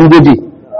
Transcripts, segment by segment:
ubangiji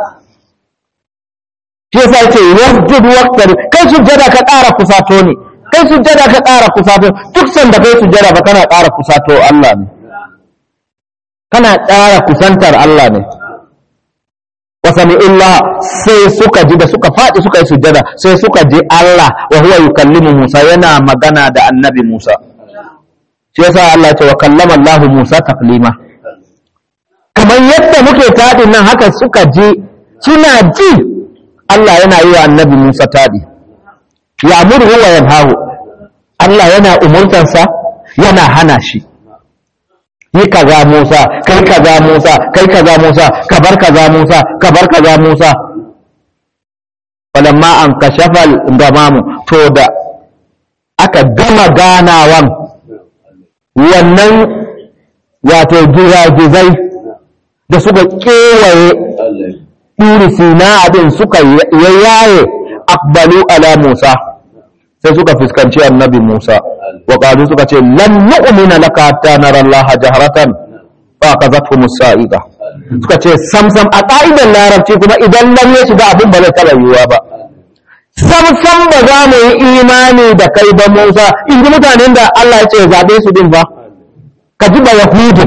shi yasa yace wasjud waqtar kai sujjada ka ƙara kusato ne kai sujjada ka ƙara kusato duk sanda kai sujjada ba kana ƙara kusato Allah ne kana ƙara kusantar Allah ne wasami illa sai suka ji da suka faɗi suka yi sujjada sai suka ji Allah wa huwa yukallimu Musa yana magana da annabi Musa shi yasa Allah ce wa kallama Allah Musa taklima kamar yadda muke taɗin nan haka suka ji suna ji Allah yana yi wa annabi Musa taɗi ya murhu wa yanhahu Allah yana umurtansa yana hana shi yi kaza Musa kai kaza Musa kai kaza Musa ka bar kaza Musa ka bar kaza Musa falamma an kashafa gamamu to da aka gama ganawan wannan wato gizagizai da suka kewaye ɗuri sina abin suka yayaye akbalu ala Musa sai suka fuskanci annabi Musa wa qalu suka ce lan nu'mina laka hatta nara Allah jahratan fa qazatuhum sa'iqa suka ce samsam a ka'idar larabci kuma idan lam ya shiga abin ba zai taba yiwuwa ba samsam ba za mu yi imani da kai ba Musa in ji mutanen da Allah ya ce zabe su din ba ka ji ba yahudi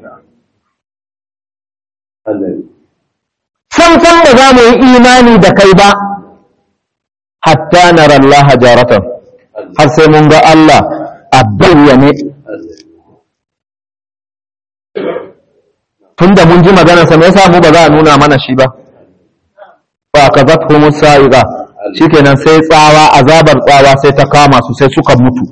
samsam ba za mu yi imani da kai ba hatta nara Allah jaratan har sai mun ga Allah a bayyane tunda mun ji magana sa me yasa mu ba za a nuna mana shi ba fa kazatuhum sa'iqa shikenan sai tsawa azabar tsawa sai ta kama su sai suka mutu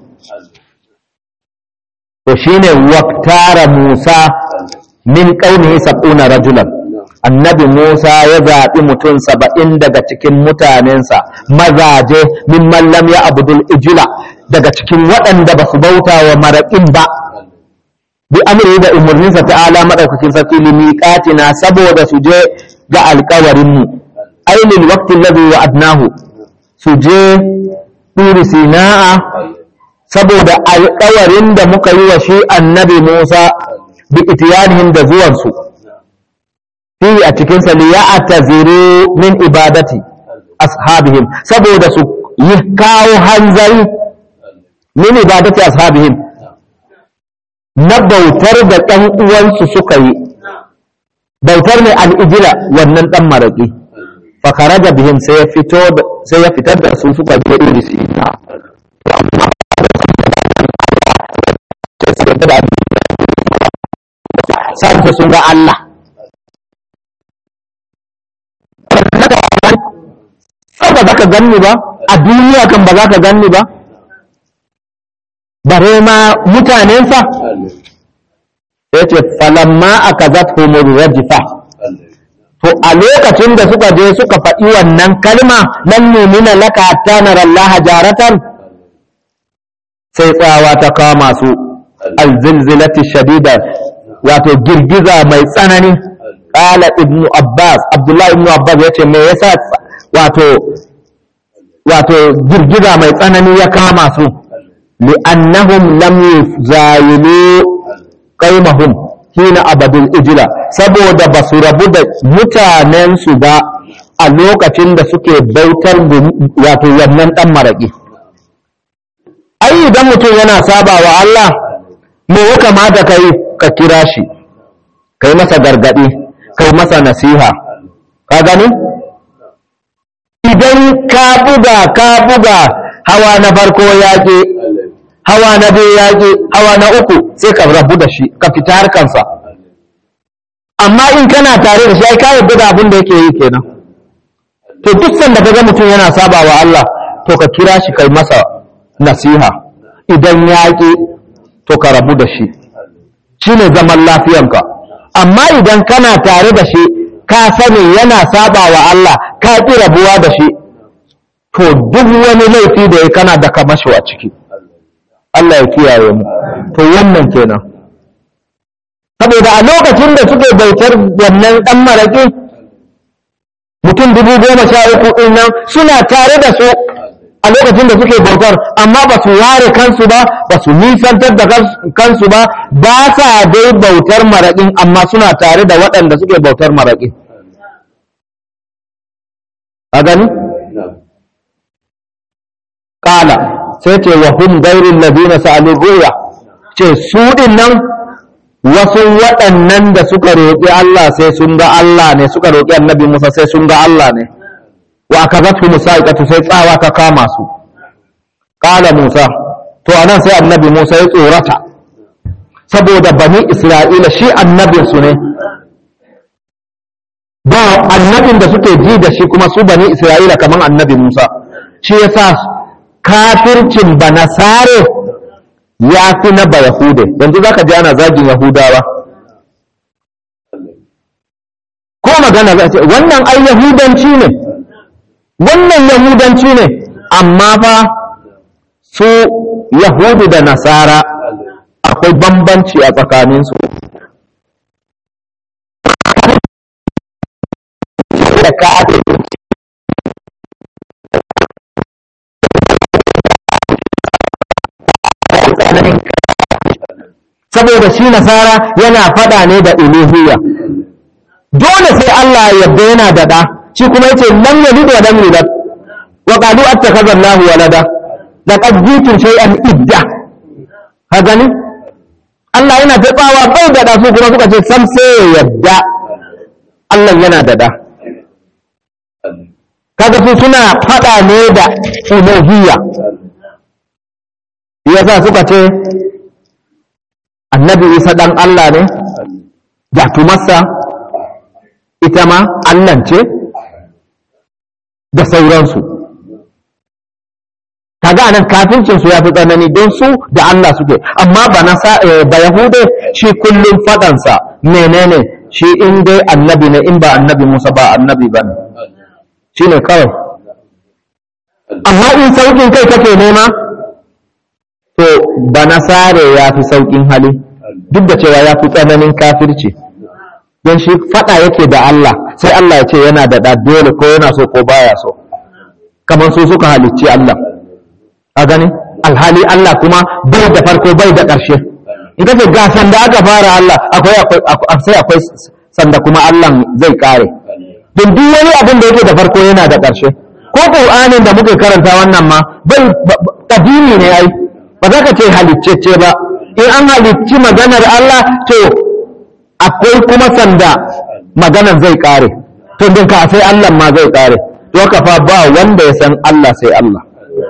to shine waqtara Musa min qaumihi sab'una rajulan annabi Musa ya zaɓi mutum saba'in daga cikin mutanensa mazaje min mallam ya abudul ijila daga cikin waɗanda ba su bauta wa maraƙin ba bi amri da umarninsa ta'ala maɗaukakin sarki limiƙatina saboda su je ga alƙawarinmu ainihin waqtin ladhi wa'adnahu su je turi sina'a saboda alƙawarin da muka yi wa shi annabi Musa bi itiyanihim da zuwansu fihi a cikinsa li ya'taziru min ibadati ashabihim saboda su yi kawo hanzari min ibadati ashabihim na bautar da ɗan uwansu suka yi bautar ne al'ijila wannan ɗan maraƙi fakaraja bihim sai ya fito sai ya fitar da su suka je irisi na sai sun ga Allah ba za ka ganni ba a duniya kan ba za ka ganni ba bare ma mutanensa ya ce falamma a kazat rajifa to a lokacin da suka je suka faɗi wannan kalma nan numina laka hatta nara Allah jaratan sai tsawa ta kama su alzilzilati shadida wato girgiza mai tsanani qala ibnu abbas abdullahi ibnu abbas yace me yasa wato wato girgiza mai tsanani ya kama su li'annahum lam yuzayilu qaumahum hina abadul ijla saboda ba su rabu da mutanen su ba a lokacin da suke bautar wato wannan dan maraki ai idan mutum yana saba wa Allah me ya kamata kai ka kira shi kai masa gargadi kai masa nasiha ka gani idan ka buga ka buga hawa na farko yaƙi hawa na biyu yaƙi hawa na uku sai ka rabu da shi ka fita harkansa amma in kana tare da shi ai ka yarda da abin da yake yi kenan to duk sanda ka ga mutum yana saba wa Allah to ka kira shi kai masa nasiha idan yaƙi to ka rabu da shi shine zaman lafiyanka amma idan kana tare da shi ka sani yana saba wa Allah ka ƙi rabuwa da shi to duk wani laifi da ya kana da kamasho a ciki Allah ya kiyaye mu to wannan kenan saboda a lokacin da suke bautar wannan dan maraƙi mutum dubu goma sha uku ɗin nan suna tare da su a lokacin da suke bautar amma ba su ware kansu ba ba su nisantar da kansu ba ba sa dai bautar maraƙin amma suna tare da waɗanda suke bautar maraƙi a gani ƙala sai ce wa hum gairin ladina sa'alin ruya ce su ɗin nan wasu waɗannan da suka roƙi Allah sai sun ga Allah ne suka roƙi annabi Musa sai sun ga Allah ne wa akazatu musaiqatu sai tsawa ta kama su qala Musa to anan sai annabi Musa ya tsorata saboda bani Isra'ila shi annabin su ne ba annabin da suke ji da shi kuma su bani Isra'ila kaman annabi Musa shi yasa kafircin banasare ya fi na ba Yahude yanzu za ka ji ana zagin Yahudawa ko magana za ce wannan ai Yahudanci ne wannan Yahudanci ne amma fa su Yahudu da Nasara akwai bambanci a tsakaninsu da ka saboda shi nasara yana fada ne da uluhiyya dole sai Allah ya yarda yana da da shi kuma yace lam yalid wa lam yulad wa qalu attakhadha Allahu walada laqad jitum shay'an idda ka gani Allah yana da tsawa bai da da su kuma suka ce sam sai ya yarda Allah yana da da kaga su suna fada ne da uluhiyya yasa suka ce annabi isa ɗan Allah ne jatumarsa ita ma Allah ce da sauransu kaga nan kafincinsu ya fi tsanani don su da Allah suke amma ba na ba yahude shi kullum faɗansa menene shi in dai annabi ne in ba annabi musa ba annabi ba ne shi ne kawai amma in sauƙin kai kake nema to ba nasare ya fi sauƙin hali duk da cewa ya fi tsananin kafirci don shi faɗa yake da Allah sai Allah ya ce yana da ɗa dole ko yana so ko baya so kamar su suka halicci Allah a gani alhali Allah kuma bai da farko bai da ƙarshe in kace ga sanda aka fara Allah akwai akwai sai akwai sanda kuma Allah zai kare don duk wani abin da yake da farko yana da ƙarshe ko Qur'anin da muke karanta wannan ma bai kadimi ne ai ba za ka ce haliccece ba in an halicci maganar Allah to akwai kuma sanda maganar zai kare to din ka sai Allah ma zai kare to ka fa ba wanda ya san Allah sai Allah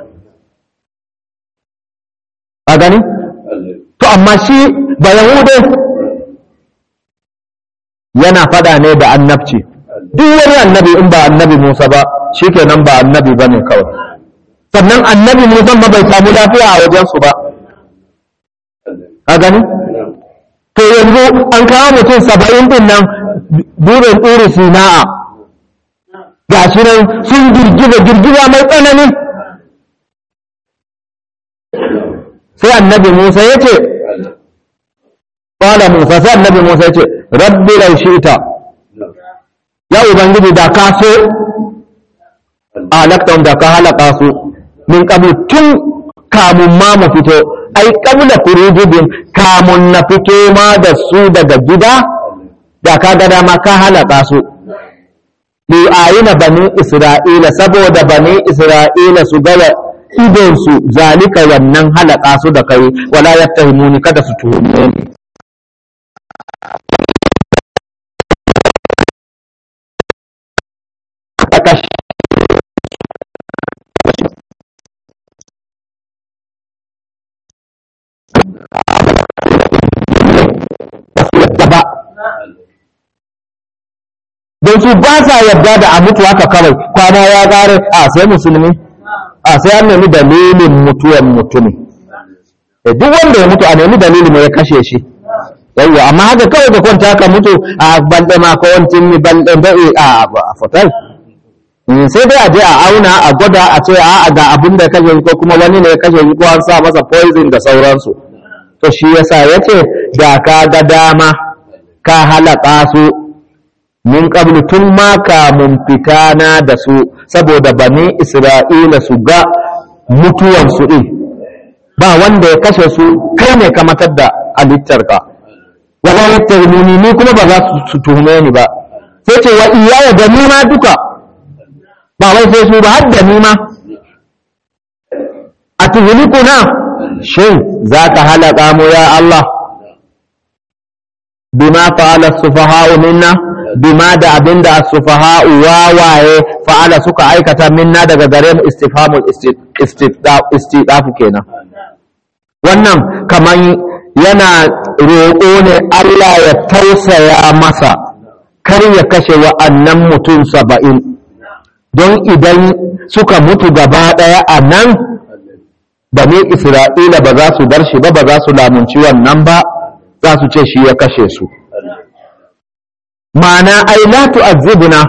a gani to amma shi ba yahude yana fada ne da annabci duk wani annabi in ba annabi Musa ba shikenan ba annabi bane kawai sannan annabi Musa ma bai samu lafiya a wajensu ba a gani to yanzu an kawo mutum saba'in din nan burin ɗuri sina'a ga shi nan sun girgiza girgiza mai tsanani sai annabi Musa ya ce ƙwala Musa sai annabi Musa ya ce rabbi lau ita ya ubangiji da ka so alaktan da ka halaka su min qablu tun kamun ma mu fito ai qabla khurujihim kamun na fito ma da su daga gida da ka ga dama ka halaka su li ayina bani isra'ila saboda bani isra'ila su ga idon su zalika wannan halaka su da kai wala yattahimuni kada su tuhume ni ba don su ba sa yarda da a mutu haka kawai kwana ya gare a sai musulmi a sai an nemi dalilin mutuwan mutumi duk wanda ya mutu a nemi dalilin mai ya kashe shi yawwa amma haka kawai da kwanta ka mutu a balde ma ko wancin mi balde da a a fotal sai dai a je a auna a gwada a ce a ga abin da ya kashe ko kuma wani ne ya kashe ko an sa masa poison da sauransu to shi yasa yace da ka ga dama ka halaka su min qablu tun ma kamun fitana da su saboda bani isra'ila su ga mutuwan su din ba wanda ya kashe su kai ne ka matar da halittarka wala yattahimuni ni kuma ba za su tuhume ni ba sai ce wa iyaya da ni ma duka ba wai sai su ba har da ni ma a tuhulikuna shin za ka halaka mu ya Allah bima fa'ala sufaha'u minna bima da abinda as-sufaha'u wawaye fa'ala suka aikata minna daga gare mu istifhamul istidafu kenan wannan kaman yana roƙo ne Allah ya tausaya masa kar ya kashe wa'annan mutum saba'in don idan suka mutu gaba ɗaya a nan bane isra'ila ba za su bar shi ba ba za su lamunci wannan ba za su ce shi ya kashe su ma'ana ai la tu'azzibuna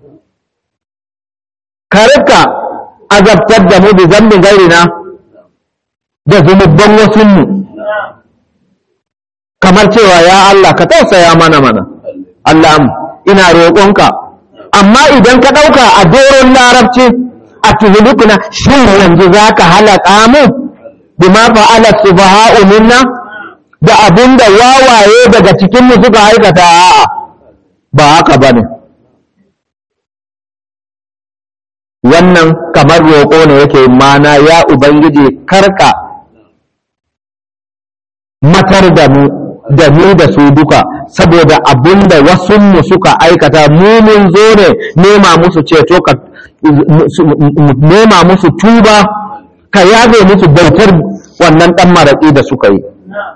karka azabtar da mu bi zambin gairina da zunubban wasunmu kamar cewa ya Allah ka tausaya mana mana Allah ina roƙonka amma idan ka ɗauka a doron larabci a tuhulukuna shin yanzu za ka halaka mu bima fa'ala subha'u minna da abinda wawaye daga cikin mu suka aikata a'a ba haka bane wannan kamar roƙo ne yake mana ya ubangiji karka matar da mu da mu da su duka saboda abinda wasunmu suka aikata mu mun zo ne nema musu ceto ka nema musu tuba ka yabe musu bautar wannan dan maraƙi da suka yi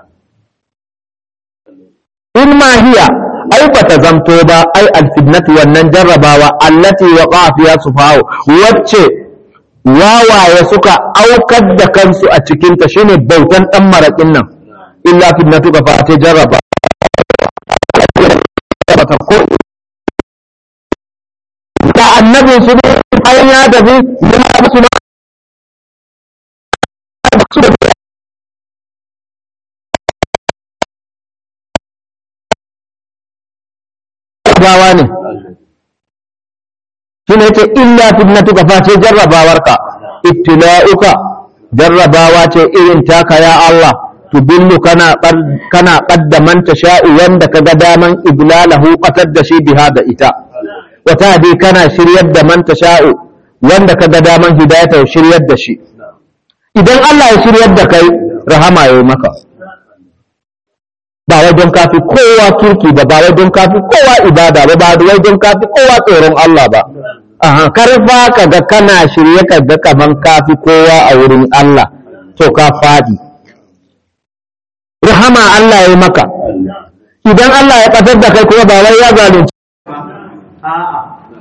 in ma hiya ai bata zamto ba ai alfitnatu wannan jarrabawa allati waqa fiha sufahu wacce wawaye suka aukar da kansu a cikin ta shine bautan dan maraƙin nan illa fitnatu ka fa ta jarraba bata ko da annabin su ne bayan ya tafi yana musu ma gawa ne shi ne ce illa fitnatuka face jarrabawarka ibtila'uka jarrabawa ce irin taka ya Allah tudillu kana kana qaddaman sha'u wanda kaga daman iblalahu qatar da shi biha da ita wata dai kana shiryar da man sha'u wanda kaga daman hidayata shiryar da shi idan Allah ya shiryar da kai rahama yayi maka ba wai don kafi kowa turki ba ba wai don kafi kowa ibada ba ba wai don kafi kowa tsoron Allah ba aha karfa ka ga kana shirye ka ga kaman kafi kowa a wurin Allah to ka fadi rahama Allah ya yi maka idan Allah ya kasar da kai kuma ba wai ya zalunci a'a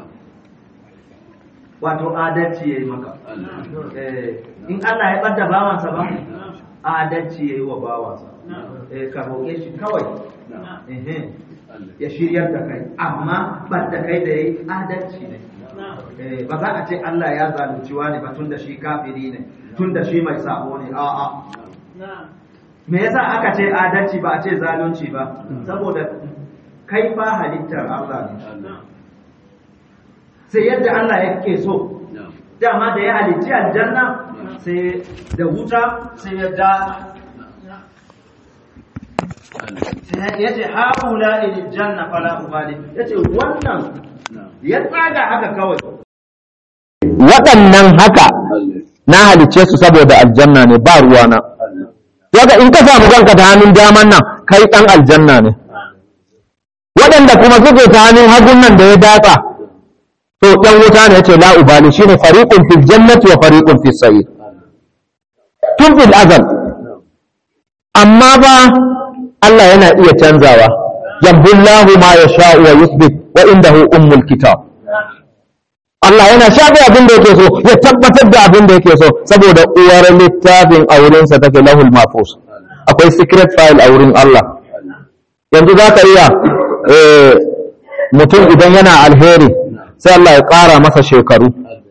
wato adalci ya yi maka in Allah ya ɓadda bawansa ba adalci ya yi wa bawansa ka roƙe shi kawai ya shiryar da kai amma ɓadda kai da ya yi adalci ne ba za a ce Allah ya zalunci wani ba tun da shi kafiri ne tun da shi mai sabo ne a'a me yasa aka ce adalci ba a ce zalunci ba saboda kai fa halittar Allah ne sai yadda Allah yake so dama da ya halicci aljanna sai da wuta sai ya da ya ce haula ilil janna fala ubali ya ce wannan ya tsaga haka kawai waɗannan haka na halicce su saboda aljanna ne ba ruwana yaga in ka samu kanka ta hannun daman nan kai ɗan aljanna ne waɗanda kuma suke ta hannun hagun nan da ya datsa to ɗan wuta ne yace la ubali shine fariqun fil jannati wa fariqun fis sa'ir tun fil azal amma ba Allah yana iya canzawa yabullahu ma yasha'u wa yuthbit wa indahu ummul kitab Allah yana shafe abin da yake so ya tabbatar da abin da yake so saboda uwar littafin a wurinsa take lahul mafus akwai secret file a wurin Allah yanzu za ka iya mutum idan yana alheri sai Allah ya ƙara masa shekaru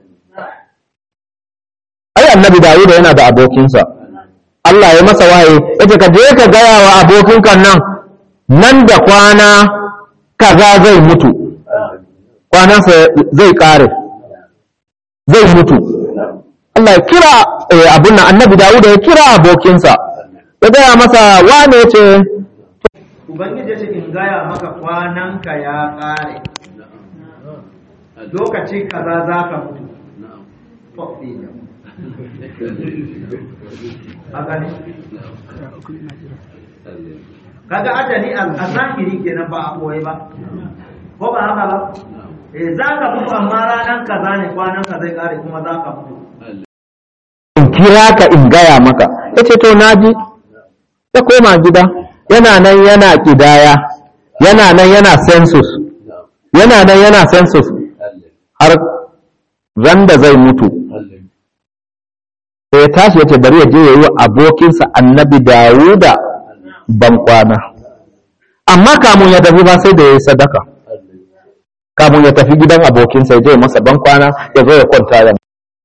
ai annabi Dawuda yana da abokinsa Allah ya masa wahayi yace ka je ka gaya wa abokinka nan nan da kwana kaza zai mutu kwanansa zai ƙare zai mutu Allah ya kira abun nan annabi Dawuda ya kira abokinsa ya gaya masa wane ce ubangiji ya ce in gaya maka kwananka ya ƙare lokaci kaza za ka mutu faɗi ne a gani kaga ajali a zahiri kenan ba a koyi ba ko ba haka ba eh za ka mutu amma ranar kaza ne kwanan ka zai kare kuma za ka mutu in kira ka in gaya maka ya ce to naji ya koma gida yana nan yana kidaya yana nan yana census yana nan yana census har ran da zai mutu sai ya tashi ya ce bari ya je ya yi wa abokinsa annabi dawuda ban kwana amma kamun ya tafi ba sai da ya yi sadaka kamun ya tafi gidan abokinsa ya je masa ban kwana ya zo ya kwanta ya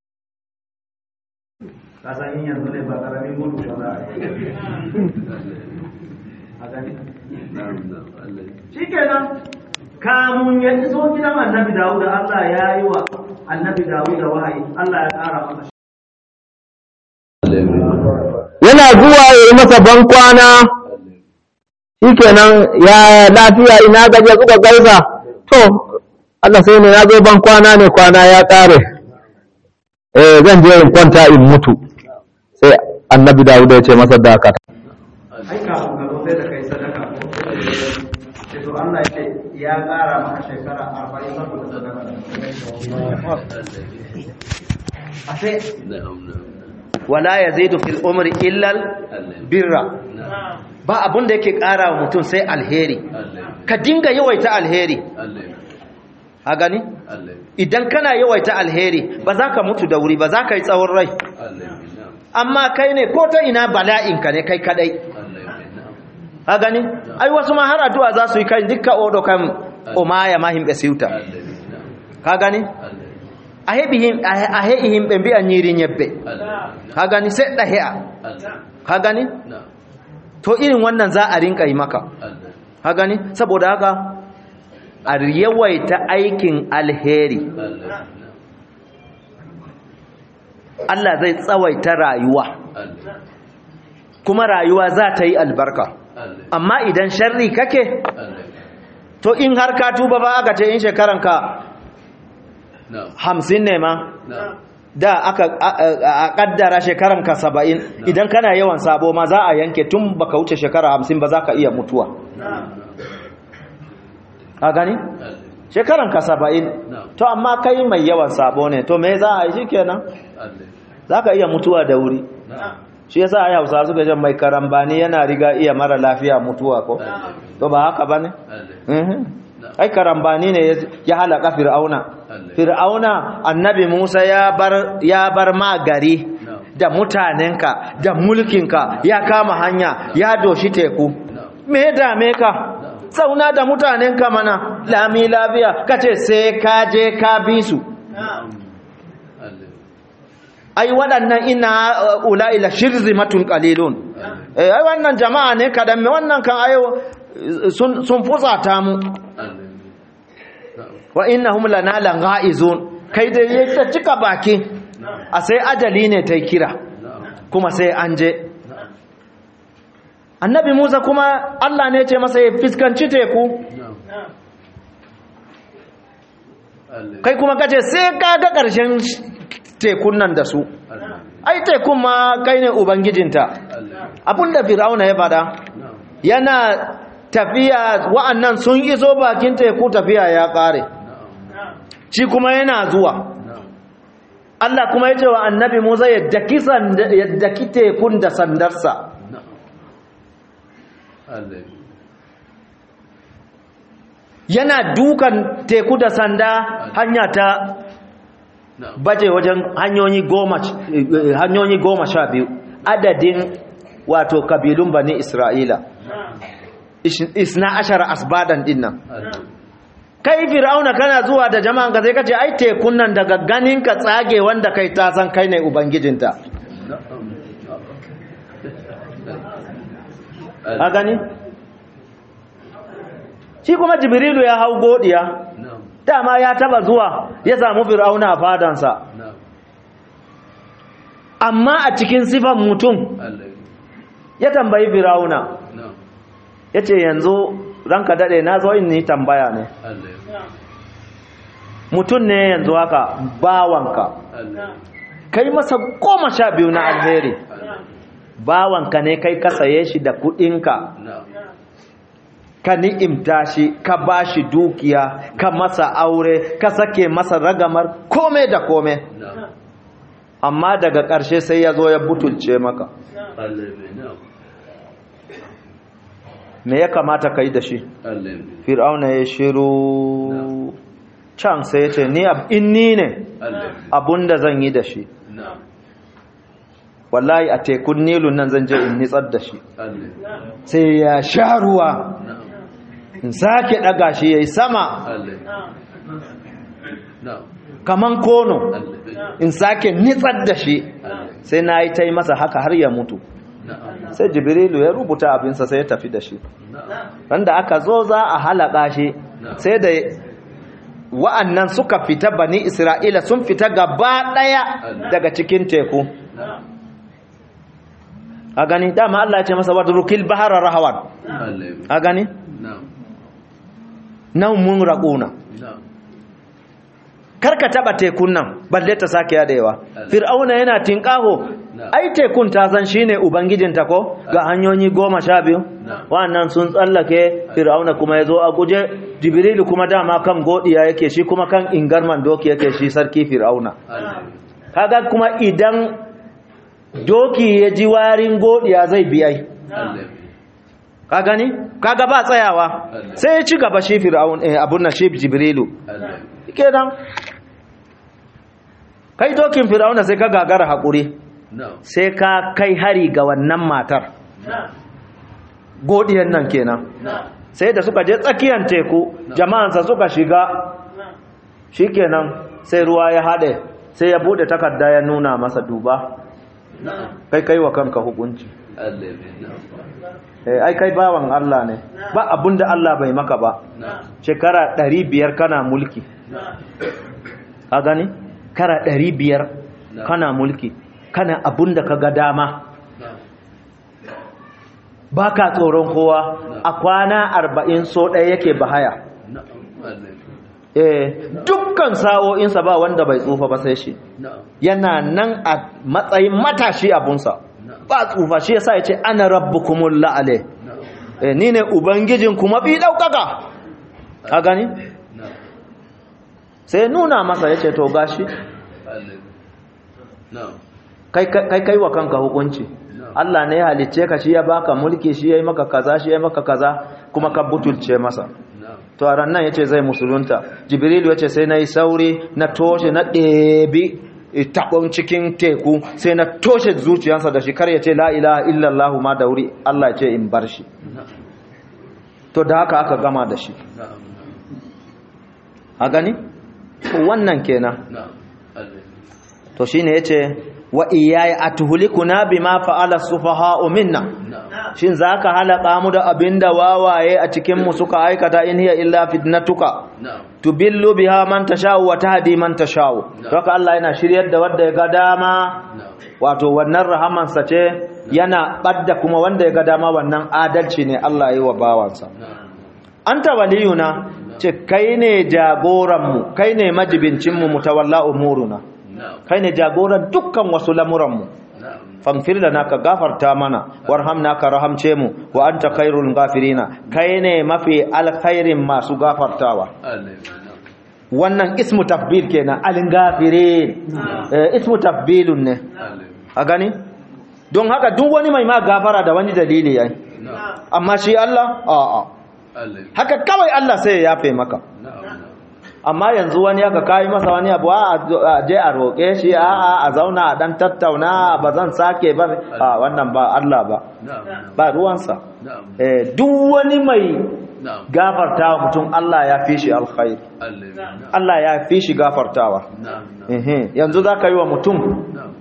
ka san yin yanzu ne ba karamin gudu ba za a yi a gani shi kenan kamun ya iso gidan annabi dawuda allah ya yi wa annabi dawuda wahayi allah ya ƙara masa yana zuwa ya yi masa ban kwana shikenan ya lafiya ina gaje suka gaisa to Allah sai ne na zo ban kwana ne kwana ya ƙare eh zan je in kwanta in mutu sai annabi Dawud ya ce masa dakata ai kafin ka zo sai da kai sadaka ko sai to Allah ya ce ya ƙara maka shekara arba'in saboda sadaka a sai wala yazidu fil umri illa birra ba abun da yake ƙara wa mutum sai alheri ka dinga yawaita alheri a gani idan kana yawaita alheri ba za ka mutu da wuri ba za ka yi tsawon rai amma kai ne ko ta ina bala'inka ne kai kadai a gani ai wasu ma har addu'a za su yi kai dukkan odo kan umaya ma himɓe siwta ka gani a heɓi himɓe mbi'a ñiiri ñebbe ka gani seɗɗa he'a ka gani to irin wannan za a rinka yi maka ka gani saboda haka a yawaita aikin alheri Allah zai tsawaita rayuwa kuma rayuwa za ta yi albarka amma idan sharri kake to in har ka tuba ba aka ce in shekaranka hamsin ne ma da aka a kaddara shekaranka saba'in idan kana yawan sabo ma za a yanke tun baka wuce shekara hamsin ba za ka iya mutuwa a gani shekaranka saba'in to amma kai mai yawan sabo ne to me za a yi shi kenan za ka iya mutuwa da wuri shi yasa ai hausa suka jan mai karambani yana riga iya mara lafiya mutuwa ko to ba haka ba ne ai karambani ne ya halaka fir'auna fir'auna annabi musa ya bar ya bar ma gari da mutanenka da mulkinka ya kama hanya ya doshi teku me dame ka zauna da mutanenka mana lami lafiya kace sai ka je ka bi su ai waɗannan ina ula'ila shirzimatun qalilun eh ai wannan jama'a ne kadan me wannan kan ayo sun sun fusata mu wa innahum lana langha'izun kai da yake cika baki a sai ajali ne tai kira kuma sai an je annabi Musa kuma Allah ne ya ce masa ya fiskanci teku kai kuma kace sai ka ga ƙarshen tekun nan da su ai tekun ma kai ne ubangijinta abinda fir'auna ya fada yana tafiya wa'annan sun iso bakin teku tafiya ya kare shi kuma yana zuwa Allah kuma ya ce wa annabi Musa ya daki tekun da sandarsa yana dukan teku da sanda hanya ta baje wajen hanyoyi goma hanyoyi goma sha biyu adadin wato kabilun bani isra'ila isna ashara asbadan dinnan kai fir'auna kana zuwa da jama'an ka sai kace ai tekun nan daga ganin ka tsage wanda kai ta san kai ne ubangijinta a gani shi kuma jibrilu ya hau godiya dama ya taba zuwa ya samu fir'auna a fadansa amma a cikin sifan mutum ya tambayi fir'auna ya ce yanzu ranka daɗe na zo in ni tambaya ne mutum ne yanzu haka bawanka Allah kai masa goma sha biyu na alheri bawanka ne kai ka saye shi da kudinka na'am ka ni'imta shi ka ba shi dukiya ka masa aure ka sake masa ragamar kome da kome na'am amma daga ƙarshe sai ya zo ya butulce maka Allah bai na'am me ya kamata ka yi da shi Allah bai fir'auna ya shiru can sai ya ce ni ab- in ni ne Allah abunda zan yi da shi na'am wallahi a tekun nilun nan zan je in nitsar da shi Allah sai ya sha ruwa na'am in sake ɗaga shi ya yi sama Allah na'am kaman kono Allah in sake nitsar da shi Allah sai na yi ta yi masa haka har ya mutu na'am sai jibrilu ya rubuta abinsa sai ya tafi da shi na'am wanda aka zo za a halaka shi sai da wa'annan suka fita bani isra'ila sun fita gaba ɗaya daga cikin teku a gani dama Allah ya ce masa wadrukil bahara rahawan Allah a gani na'am nan mun raƙuna na'am karka taba tekun nan balle ta sake yadewa fir'auna yana tinkaho ai tekun ta san shine ubangijinta ko ga hanyoyi goma sha biyu wannan sun tsallake fir'auna kuma ya zo a guje jibrilu kuma dama kan godiya yake shi kuma kan ingarman doki yake shi sarki fir'auna Allah kaga kuma idan doki ya ji warin godiya zai biyai Allah ka gani kaga ba tsayawa sai ya ci gaba shi fir'aun eh, abun nan shi jibrilu Allah kenan kai dokin fir'auna sai ka gagara hakuri na'am sai ka kai hari ga wannan matar godiyan nan kenan sai da suka je tsakiyar teku jama'ansa suka shiga shikenan sai ruwa ya haɗe sai ya bude takarda ya nuna masa duba kai kai wa kanka hukunci Allah na'am eh ai kai bawan Allah ne ba abinda Allah bai maka ba na'am shekara 500 kana mulki a gani kara 500 kana mulki kana abinda ka ga dama na'am ba ka tsoron kowa a kwana arba'in so ɗaya yake bahaya na'am Allah eh dukkan sa'o'insa ba wanda bai tsufa ba sai shi na'am yana nan a matsayin matashi abunsa ba tsufa shi yasa ya ce ana rabbukumul la'ale na'am eh ni ne ubangijin kuma bi ɗaukaka a gani na'am sai nuna masa ya ce to gashi Allah na'am kai kai kai wa kanka hukunci Allah ne ya halicce ka shi ya baka mulki shi ya yi maka kaza shi ya yi maka kaza kuma ka butulce masa na'am to a ran nan ya ce zai musulunta jibrilu ya ce sai na yi sauri na toshe na ɗebi taɓon cikin teku sai na toshe zuciyarsa da shi kar ya ce la ilaha illallah ma da wuri Allah ya ce in bar shi to da haka aka gama da shi na'am a gani wannan kenan na'am Allah to shine yace wa iyaya atuhlikuna bima fa'ala sufaha'u minna na'am shin zaka halaka mu da abinda wawaye a cikin mu suka aikata in hiya illa fitnatuka na'am tubillu biha man tasha'u wa tahdi man tasha'u haka Allah yana shiryar da wanda ya ga dama na'am wato wannan rahamansa ce yana badda kuma wanda ya ga dama wannan adalci ne Allah yi wa bawansa na'am anta waliyuna ce kai ne jagoranmu kai ne majibincinmu mutawalla umuruna na'am kai ne jagoran dukkan wasu lamuranmu na'am faghfir lana ka gafarta mana warhamna ka rahamce mu wa anta khairul ghafirina kai ne mafi alkhairin masu gafartawa Allah na'am wannan ismu tafbil kenan alin gafirin eh, ismu tafbilun ne Allah a gani don haka duk wani mai ma gafara da wani dalili yayi na'am amma shi Allah a'a Allah haka kawai Allah sai ya yafe maka na'am na'am amma yanzu wani aka kai masa wani abu a a je a roƙe shi a a a zauna a dan tattauna ba zan sake ba a wannan ba Allah ba na'am ba ruwansa na'am eh duk wani mai na'am gafartawa mutum Allah ya fi shi alkhair Allah na'am Allah ya fi shi gafartawa na'am na'am ehe yanzu zaka yi wa mutum na'am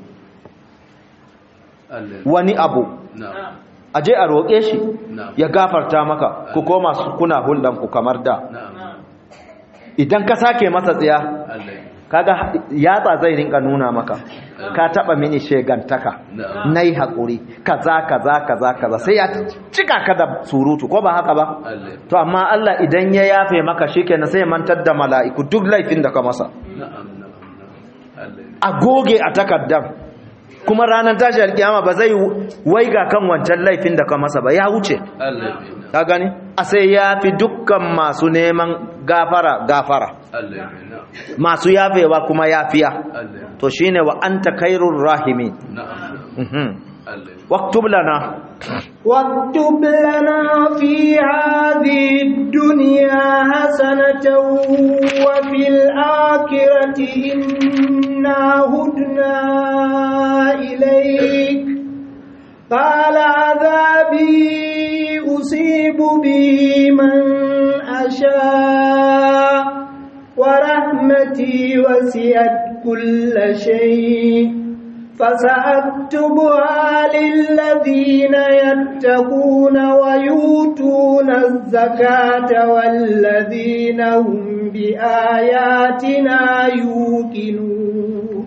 Allah wani abu na'am a je a roƙe shi na'am ya gafarta maka ku koma su kuna hulɗan ku kamar da na'am idan ka sake masa tsiya Allah kaga yatsa zai rinka nuna maka ka taba mini shegantaka Na'am. nayi hakuri kaza kaza kaza kaza sai ya cika ka da surutu ko ba haka ba Allah to amma Allah idan ya yafe maka shikenan sai ya mantar da mala'iku duk laifin da ka masa na'am na'am na'am Allah a goge a takardar kuma ranar tashi alkiyama ba zai waiga kan wancan laifin da ka masa ba ya wuce Allah ka gani a sai ya fi dukkan masu neman gafara gafara Allah na'am masu yafewa kuma yafiya Allah to shine wa anta khairur rahimin na'am mhm Allah waktub lana واكتب لنا في هذه الدنيا حسنة وفي الآخرة إنا هدنا إليك قال عذابي أصيب به من أشاء ورحمتي وسعت كل شيء فسأكتبها للذين يتقون ويؤتون الزكاة والذين هم بآياتنا يوقنون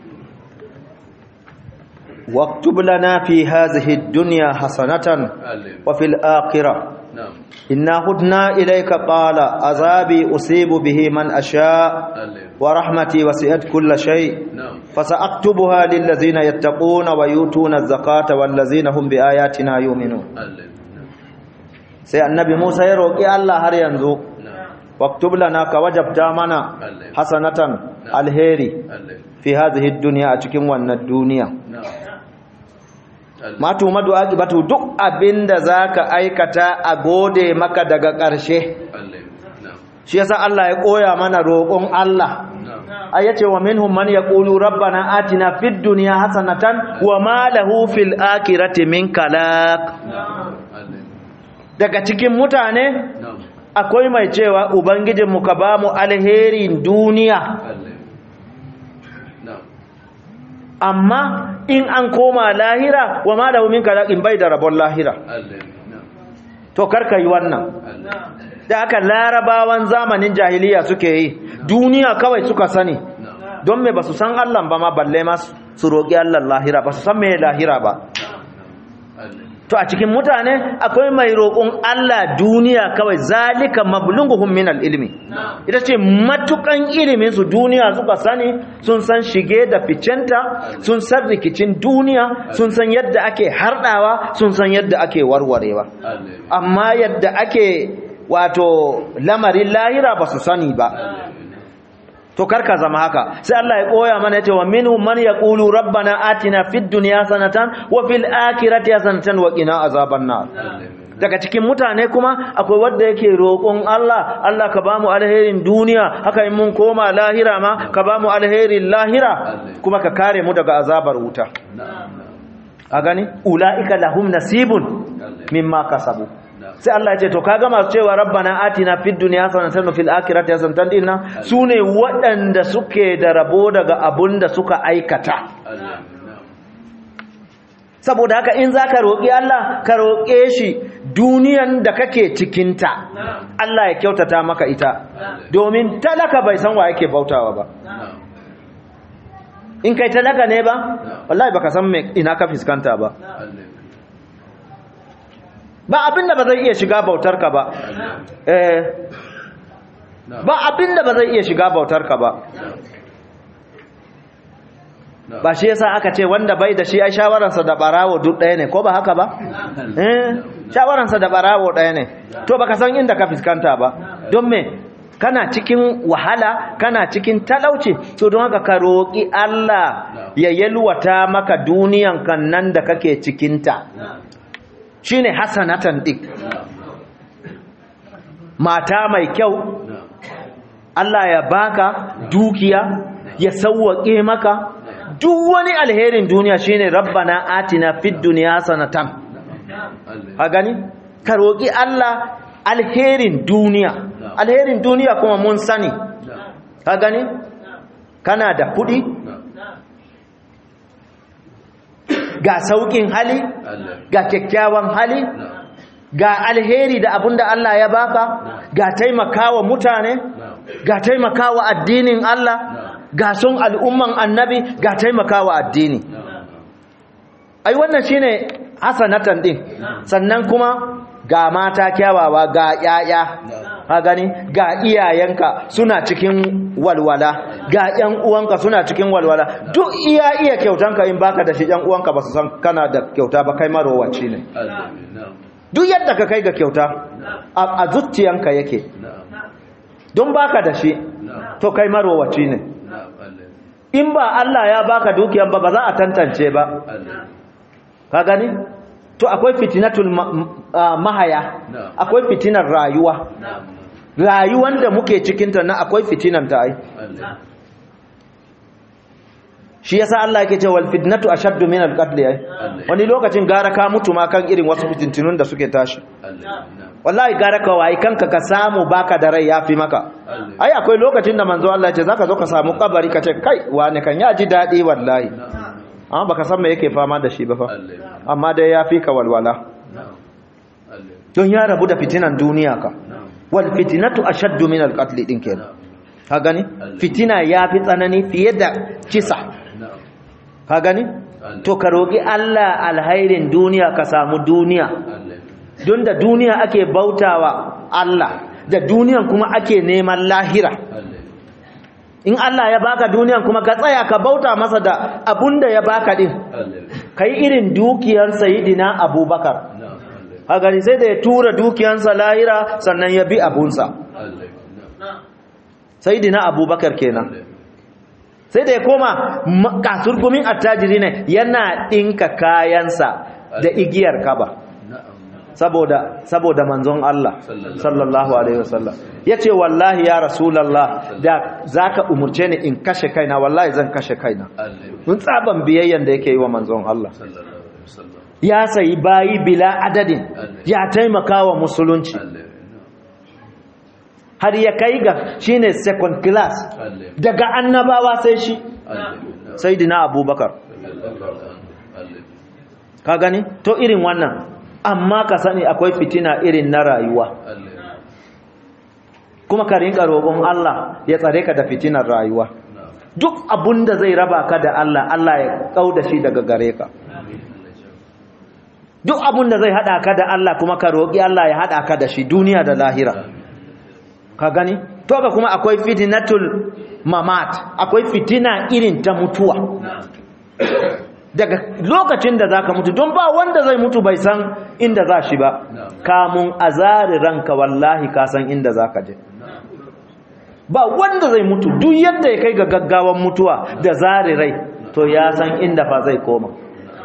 واكتب لنا في هذه الدنيا حسنة Allah وفي الآخرة na'am إنا هدنا إليك قال عذابي أصيب به من أشاء Allah ورحمتي وسعت كل شيء na'am فسأكتبها للذين يتقون ويؤتون الزكاة والذين هم بآياتنا يؤمنون Allah sai annabi Musa ya roƙi Allah har yanzu na'am waktub lana ka wajabta mana Allah. hasanatan alheri Allah fi hadhihi dunya a cikin wannan duniya na'am Allah ma tumadu aqibatu duk abinda zaka aikata a gode maka daga ƙarshe Allah na'am shi yasa Allah ya koya mana roƙon Allah na'am ayace wa minhum man yaqulu rabbana atina fid dunya hasanatan wa ma lahu fil akhirati min kalaq na'am Allah daga cikin mutane na'am akwai mai cewa ubangijinmu ka ba mu alherin duniya Allah na'am amma in an koma lahira wa ma lahu min kalaqin bai da rabon lahira Allah na'am to karka yi wannan Allah da aka larabawan zamanin jahiliya suke yi duniya kawai suka sani na'am don me basu san Allah ba ma balle ma su roƙi Allah lahira ba su san me lahira ba Allah to a cikin mutane akwai mai roƙon Allah duniya kawai zalika mablughuhum min ilmi ita ce matukan ilimin su duniya suka sani sun san shige da ficenta sun san rikicin duniya sun san yadda ake hardawa sun san yadda ake warwarewa Allah amma yadda ake wato lamarin lahira ba su sani ba to karka zama haka sai Allah ya koya mana yace wa minhum man yaqulu rabbana atina fid dunya sanatan wa fil akhirati hasanatan wa qina azaban nar daga cikin mutane kuma akwai wanda yake roƙon Allah Allah ka bamu alherin duniya haka in mun koma lahira ma ka bamu alherin lahira kuma ka kare mu daga azabar wuta na'am a gani ulaika lahum nasibun mimma kasabu sai Allah ya ce to kaga masu cewa rabbana atina fid dunya hasanatan wa fil akhirati hasanatan dinna sune waɗanda suke da rabo daga abunda suka aikata Allah na'am saboda haka in zaka roki Allah ka roke shi duniyan da kake cikinta Allah ya kyautata maka ita domin talaka bai san wa yake bautawa ba na'am in kai talaka ne ba wallahi baka san me ina ka fiskanta ba Allah ba abinda ba zai iya shiga bautarka ba eh ba abinda ba zai iya shiga bautarka ba ba shi yasa aka ce wanda bai da shi ai shawararsa da barawo duk ɗaya ne ko ba haka ba eh shawararsa da barawo ɗaya ne to baka san inda ka fiskanta ba don me kana cikin wahala kana cikin talauci to don haka ka roƙi Allah ya yalwata maka duniyan kan nan da kake cikinta shine hasanatan dik mata mai kyau Allah ya baka dukiya ya sauwaƙe maka duk wani alherin duniya shine rabbana atina fid dunya hasanatan a gani ka roƙi Allah alherin duniya alherin duniya kuma mun sani ka gani kana da kuɗi ga sauƙin hali ga kyakkyawan hali ga alheri da abinda Allah ya baka ga taimakawa mutane ga taimakawa addinin Allah ga son al'umman annabi ga taimakawa addini ai wannan shine hasanatan din sannan kuma ga mata kyawawa ga yaya ka gani ga iyayenka suna cikin walwala ga yan uwanka suna cikin walwala duk iya iya kyautanka in baka da shi yan uwanka ba su san kana da kyauta ba kai marowaci ne duk yadda ka kai ga kyauta a zuciyanka yake don baka da shi to kai marowaci ne in ba Allah ya baka dukiyan ba ba za a tantance ba ka gani to akwai fitinatul mahaya akwai fitinar rayuwa rayuwan da muke cikinta na akwai fitinan ta ai shi yasa Allah yake cewa wal fitnatu ashaddu min al-qatl ai wani lokacin gara ka mutu ma kan irin wasu fitintunun da suke tashi wallahi gara ka wai kanka ka samu baka da rai yafi maka ai akwai lokacin da manzo Allah ya ce zaka zo ka samu kabari ka ce kai wani kan ya ji dadi wallahi amma baka san me yake fama da shi ba fa amma dai yafi ka walwala don ya rabu da fitinan duniya ka wal fitnatu ashaddu min al-qatl din kenan ka gani fitina yafi tsanani fiye da kisa ka gani to ka roki Allah alhairin duniya ka samu duniya don da duniya ake bautawa Allah da duniyan kuma ake neman lahira in Allah ya baka duniyan kuma ka tsaya ka bauta masa da abunda ya baka din kai irin dukiyar sayidina abubakar a gani sai da ya tura dukiyarsa lahira sannan ya bi abunsa sayidina abubakar kenan sai da ya koma kasurgumin attajiri ne yana ɗinka kayansa da igiyar kaba saboda saboda manzon Allah sallallahu alaihi wasallam yace wallahi ya rasulullah da zaka umurce ni in kashe kaina wallahi zan kashe kaina mun tsaban biyayyan da yake yi wa manzon Allah ya sayi bayi bila adadin ya taimaka wa musulunci har ya kai ga shine second class daga annabawa sai shi sayyidina abubakar ka gani to irin wannan amma ka sani akwai fitina irin na rayuwa kuma ka rinka roƙon Allah ya tsare ka da fitinar rayuwa duk abun da zai raba ka da Allah Allah ya kauda shi daga gare ka duk abun da zai hada ka da Allah kuma ka roƙi Allah ya hada ka da shi duniya da lahira ka gani to ka kuma akwai fitinatul mamat akwai fitina irin ta mutuwa daga lokacin da zaka mutu don ba wanda zai mutu bai san inda za shi ba kamun azari ranka wallahi ka san inda zaka je ba wanda zai mutu duk yadda ya kai ga gaggawan mutuwa da zari rai to ya san inda fa zai koma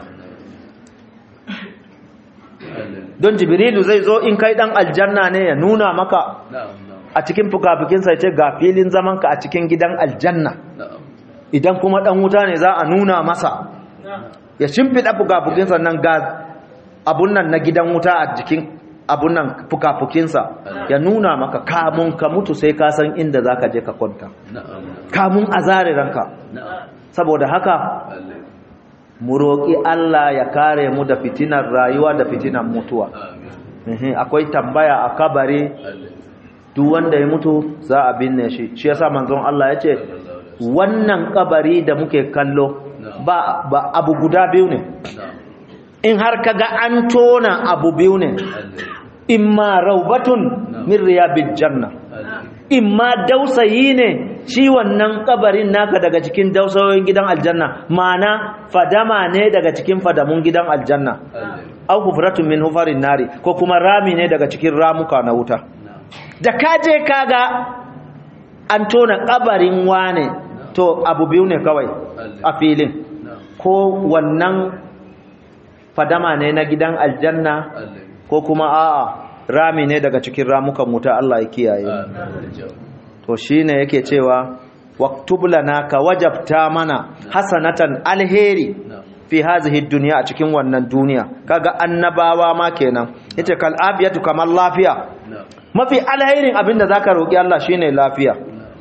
don jibrilu zai zo in kai dan aljanna ne ya nuna maka a cikin fukafukinsa ya ce ga filin zamanka a cikin gidan aljanna idan kuma dan wuta ne za a nuna masa ya shimfiɗa fukafukinsa nan ga abun nan na gidan wuta a jikin abun nan fukafukinsa ya nuna maka kamun ka mutu sai ka san inda za ka je ka kwanta kamun a zare ranka saboda haka mu roƙi Allah ya kare mu da fitinar rayuwa da fitinar mutuwa akwai tambaya a kabari duk wanda ya mutu za a binne shi shi yasa manzon Allah ya ce wannan kabari da muke kallo ba, ba abu guda biyu ne in har kaga an tona abu biyu ne imma raubatun min riyabil janna imma dausayi ne shi wannan kabarin naka daga cikin dausayoyin gidan aljanna mana fadama ne daga cikin fadamun gidan aljanna au hufratun min hufarin nari ko kuma rami ne daga cikin ramuka na wuta da kaje kaga an tona kabarin wane to abu biyu ne kawai a filin ko wannan fadama ne na gidan aljanna ko kuma a'a rami ne daga cikin ramukan wuta Allah ya kiyaye to shine yake cewa waktub lana ka wajabta mana hasanatan alheri fi hazihi dunya a cikin wannan duniya kaga annabawa ma kenan yace kal abiyatu kamar lafiya mafi alherin abinda zaka roki Allah shine lafiya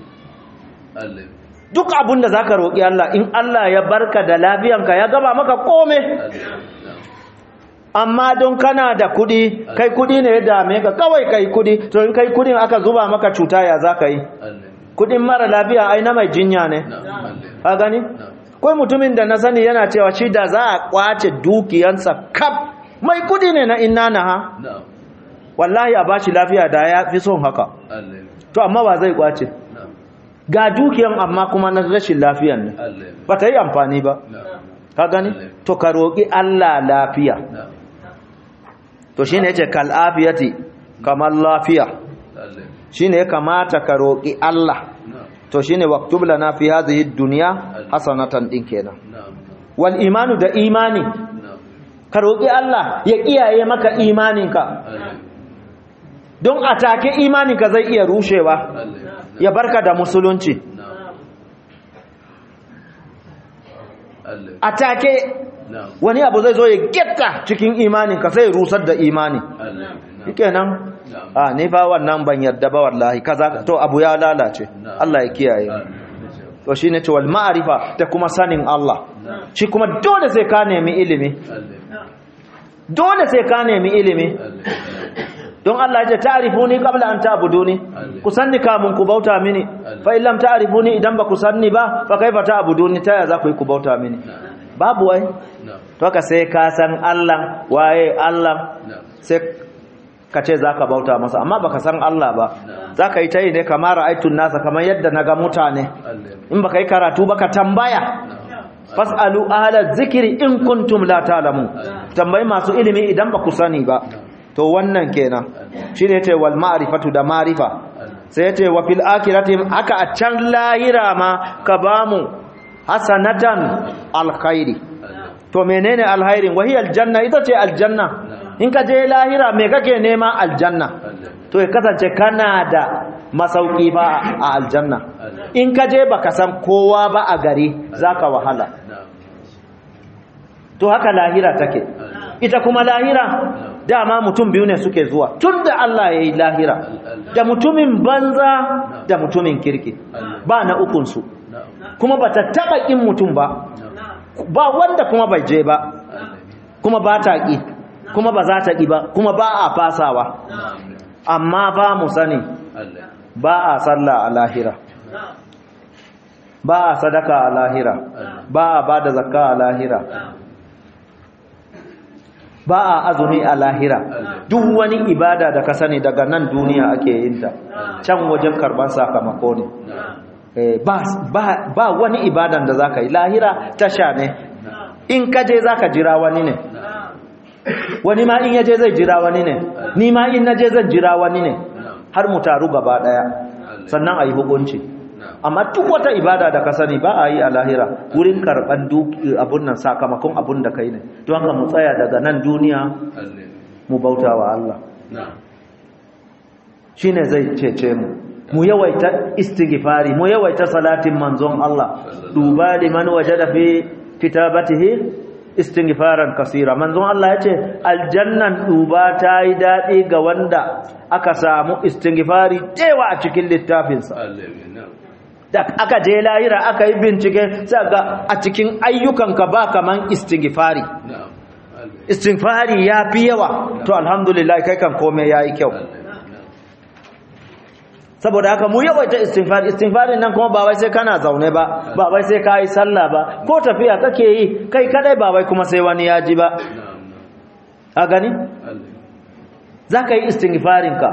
duk abinda zaka roki Allah in Allah ya barka da lafiyanka ya gaba maka kome amma don kana da kudi kai kudi ne ya dame ka kawai kai kudi to in kai kudin aka zuba maka cuta ya za ka yi kudin mara lafiya ai na mai jinya ne ka gani kai mutumin da na sani yana cewa shi da za a kwace dukiyansa kaf mai kudi ne na inna na ha na'am wallahi a bashi lafiya da ya fi son haka Allah to amma ba zai kwace na'am ga dukiyan amma kuma na rashin lafiyan ne Allah ba ta yi amfani ba na'am ka gani to ka roƙi Allah lafiya na'am to shine yace kal afiyati kamar lafiya Allah shine ya kamata ka roƙi Allah na'am to shine waktub lana fi hadhihi dunya hasanatan din kenan na'am wal imanu da imani na'am ka roƙi Allah ya kiyaye maka imaninka Allah don atake imaninka zai iya rushewa Allah ya barka da musulunci na'am Allah atake na'am wani abu zai zo ya getta cikin imaninka sai ya rusar da imani Allah na'am shikenan a ni fa wannan ban yarda ba wallahi kaza to abu ya lalace Allah ya kiyaye to shine ce wal ma'rifa da kuma sanin Allah shi kuma dole sai ka nemi ilimi Allah dole sai ka nemi ilimi don Allah ya ce ta'rifuni qabla an ta'buduni ku sanni kamun ku bauta mini fa illam ta'rifuni idan ba ku sanni ba fa kaifa ta'buduni ta ya za ku yi ku bauta mini babu wai na'am to ka sai ka san Allah waye Allah na'am sai ka ce za ka bauta masa amma baka san Allah ba za ka yi ta yi ne kamar ra'aitun nasa kamar yadda na ga mutane Allah in baka yi karatu baka tambaya fas'alu ahla zikiri in kuntum la ta'lamu tambayi masu ilimi idan ba ku sani ba to wannan kenan shine yace wal ma'rifatu da ma'rifa sai yace wa fil akhirati haka a can lahira ma ka bamu hasanatan alkhairi to menene alkhairin wahiyal janna ita ce aljanna in ka je lahira me kake nema aljanna to ya kasance kana da masauki ba a aljanna in ka je baka san kowa ba a gari zaka wahala to haka lahira take ita kuma lahira dama mutum biyu ne suke zuwa tunda Allah ya yi lahira da mutumin banza da mutumin kirki ba na ukunsu kuma ba ta taɓa ƙin mutum ba ba wanda kuma bai je ba kuma ba ta ƙi kuma ba za ta ƙi ba kuma ba a fasawa amma ba mu sani ba a sallah a lahira ba a sadaka a lahira ba a ba da zakka a lahira ba a azumi a lahira duk wani ibada da ka sani daga nan duniya ake yin ta can wajen karban sakamako ne ba wani ibadan da zaka yi lahira tasha ne in ka je zaka jira wani ne wani ma in yaje zai jira wani ne ni ma in naje zan jira wani ne har mu taru gaba daya sannan ayi hukunci amma duk wata ibada da ka sani ba a yi a lahira wurin karban abun nan sakamakon abun da kai ne don haka mu tsaya daga nan duniya mu bauta wa Allah shine zai cece mu mu yawaita istighfari mu yawaita salatin manzon Allah duba liman wajada fi kitabatihi istighfaran kasira manzon Allah yace aljannan duba ta yi dadi ga wanda aka samu istighfari tewa a cikin littafinsa da aka je lahira aka yi bincike sai ga a cikin ayyukanka ba kaman istighfari istighfari ya fi yawa to alhamdulillah kai kan komai yayi kyau saboda haka mu yawaita istighfar istighfarin nan kuma ba wai sai kana zaune ba ba wai sai kai sallah ba ko tafiya kake yi kai kadai ba wai kuma sai wani ya ji ba a gani zaka yi istighfarin ka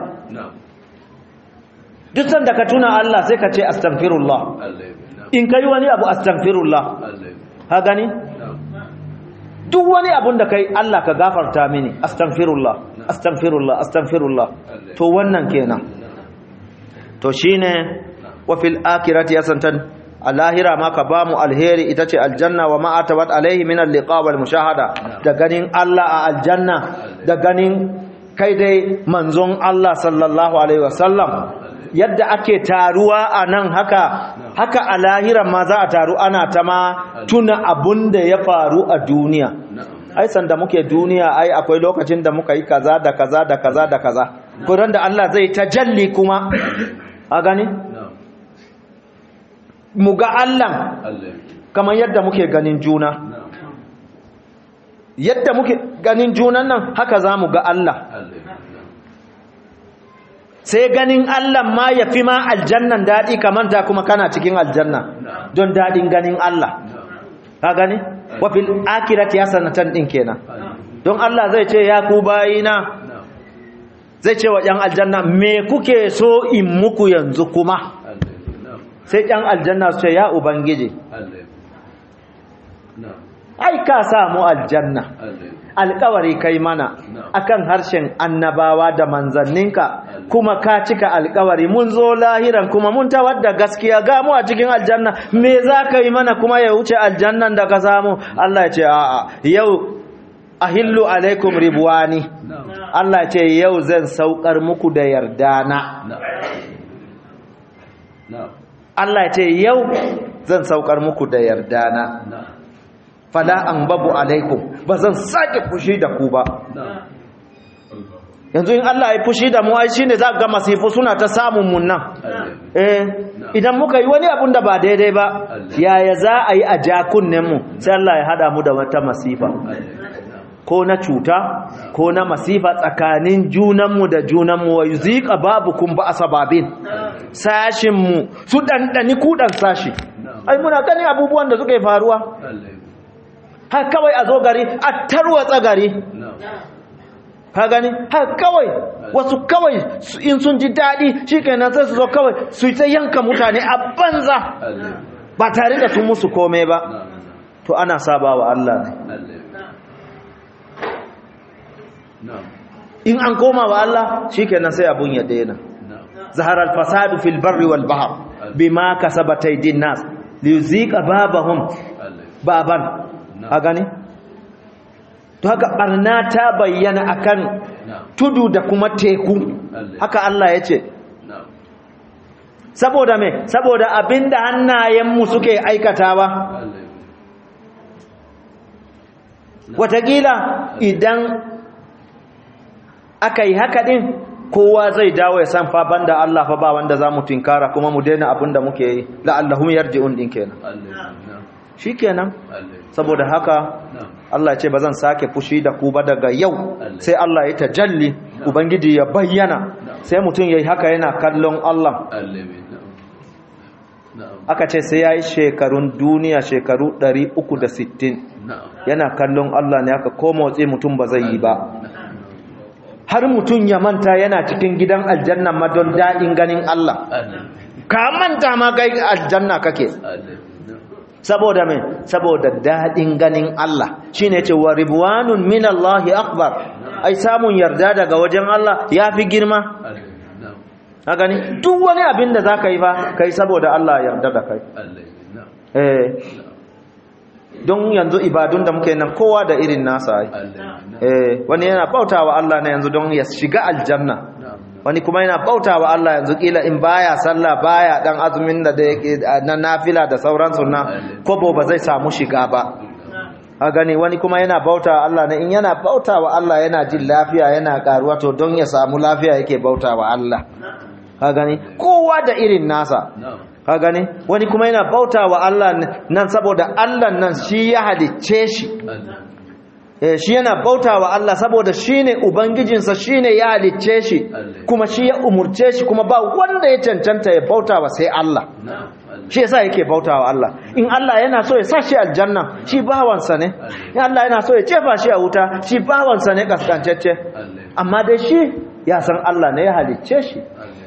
duk sanda ka tuna Allah sai ka ce astaghfirullah in kai wani abu astaghfirullah ha gani duk wani abun da kai Allah ka gafarta mini astaghfirullah astaghfirullah astaghfirullah to wannan kenan to shine wa fil akhirati yasantan alahira ma ka bamu alheri ita ce aljanna wa ma atabat alaihi min alliqa wal mushahada da ganin Allah a aljanna da ganin kai dai manzon Allah sallallahu alaihi wasallam yadda ake taruwa a nan haka haka a lahiran ma za a taru ana ta ma tuna abun da ya faru a duniya ai sanda muke duniya ai akwai lokacin da muka yi kaza da kaza da kaza da kaza kuran da Allah zai tajalli kuma a gani mu ga Allah kamar yadda muke ganin juna yadda muke ganin junan nan haka za mu ga Allah sai ganin Allah ma ya fi ma aljannan daɗi kamanta kuma kana cikin aljanna don daɗin ganin Allah ka gani wafil akirati hasanatan din kenan don Allah zai ce ya ku bayina zai ce wa ‘yan aljanna me kuke so in muku yanzu kuma sai ‘yan aljanna su ce ya ubangiji ai ka samu aljanna alkawari kai mana akan harshen annabawa da manzanninka kuma ka cika alkawari mun zo lahiran kuma mun tawar da gaskiya ga mu a cikin aljanna me za ka yi mana kuma ya wuce aljannan da ka samu Allah ya ce a'a yau ahillu alaikum ribwani Allah ya ce yau zan saukar muku da yardana Allah ya ce yau zan saukar muku da yardana fala an babu alaikum ba zan sake fushi da ku ba yanzu in Allah ya fushi da mu ai shine za ga masifu suna ta samun mun nan eh idan muka yi wani abun da ba daidai ba yaya za a yi a jakunnen mu sai Allah ya hada mu da wata masifa ko na cuta ko na masifa tsakanin junanmu da junanmu wa yuzika babukum ba asababin sashin mu su dandani kudan sashi ai muna gani abubuwan da suke faruwa har kawai a zo gari a tarwatsa gari ka gani har kawai wasu kawai in sun ji daɗi shi kenan sai su zo kawai su ta yanka mutane a banza ba tare da sun musu komai ba to ana saba wa Allah in an koma wa Allah shi kenan sai abun ya daina zahar al-fasadu fil barri wal bahr bima kasabat aydin nas liyuzika babahum baban a gani to haka barna ta bayyana akan tudu da kuma teku haka Allah ya ce saboda me saboda abinda hannayenmu suke aikatawa watakila idan aka yi haka din kowa zai dawo ya san fa banda Allah fa ba wanda za mu tinkara kuma mu daina abinda muke yi la'allahum yarji'un din kenan shikenan saboda haka Allah ce ba zan sake fushi da ku ba daga yau sai Allah ya tajalli ubangiji ya bayyana sai mutum yayi haka yana kallon Allah aka ce sai yayi shekarun duniya shekaru 360 yana kallon Allah ne aka ko motsi mutum ba zai yi ba har mutum ya manta yana cikin gidan aljanna ma don daɗin ganin Allah ka manta ma kai aljanna kake saboda mai saboda daɗin ganin Allah shine ce wa ribwanun minallahi akbar ai samun yarda daga wajen Allah yafi girma ka gani duk wani abin da zaka yi ba kai saboda Allah yarda da kai eh don yanzu ibadun da muke nan kowa da irin nasa ai eh wani yana bautawa Allah ne yanzu don ya shiga aljanna wani kuma yana bauta wa Allah yanzu kila in baya sallah baya dan azumin da yake na nafila da sauransu na kobo ba zai samu shiga ba a gani wani kuma yana bauta wa Allah ne in yana bauta wa Allah yana jin lafiya yana karuwa to don ya samu lafiya yake bauta wa Allah ka gani kowa da irin nasa ka gani wani kuma yana bauta wa Allah nan saboda Allah nan shi ya halicce shi shi yana bauta wa Allah saboda shi ne Ubangijinsa shi ne ya halicce shi kuma shi ya umurce shi kuma ba wanda ya cancanta ya bauta wa sai Allah shi yasa yake bauta wa Allah in Allah yana so ya sa shi aljanna shi bawansa ne in Allah yana so ya cefa shi a wuta shi bawansa ne kaskancacce amma dai shi ya san Allah ne ya halicce shi